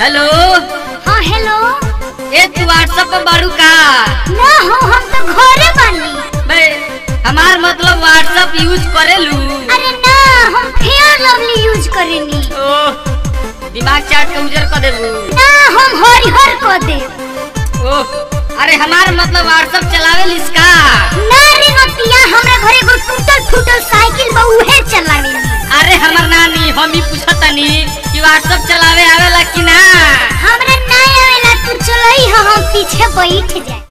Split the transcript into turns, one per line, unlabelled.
hello
हाँ hello
ए तू WhatsApp पर बारू का
ना हो हम तो घरे बानी
बे हमार मतलब व्हाट्सएप यूज करेलू
अरे ना हम फेयर लवली यूज करेनी
ओह दिमाग चाट के उजर कर देबू
ना हम हरिहर को दे
ओह अरे हमार मतलब व्हाट्सएप चलावे लिसका
ना रे नतिया हमरा घरे एगो टूटल फूटल साइकिल बा उहे चलावेनी
अरे हमर नानी हम ही पूछतनी कि व्हाट्सएप चलावे आवेला कि ना
हमरा ना आवेला तू चलई हम पीछे बैठ जाए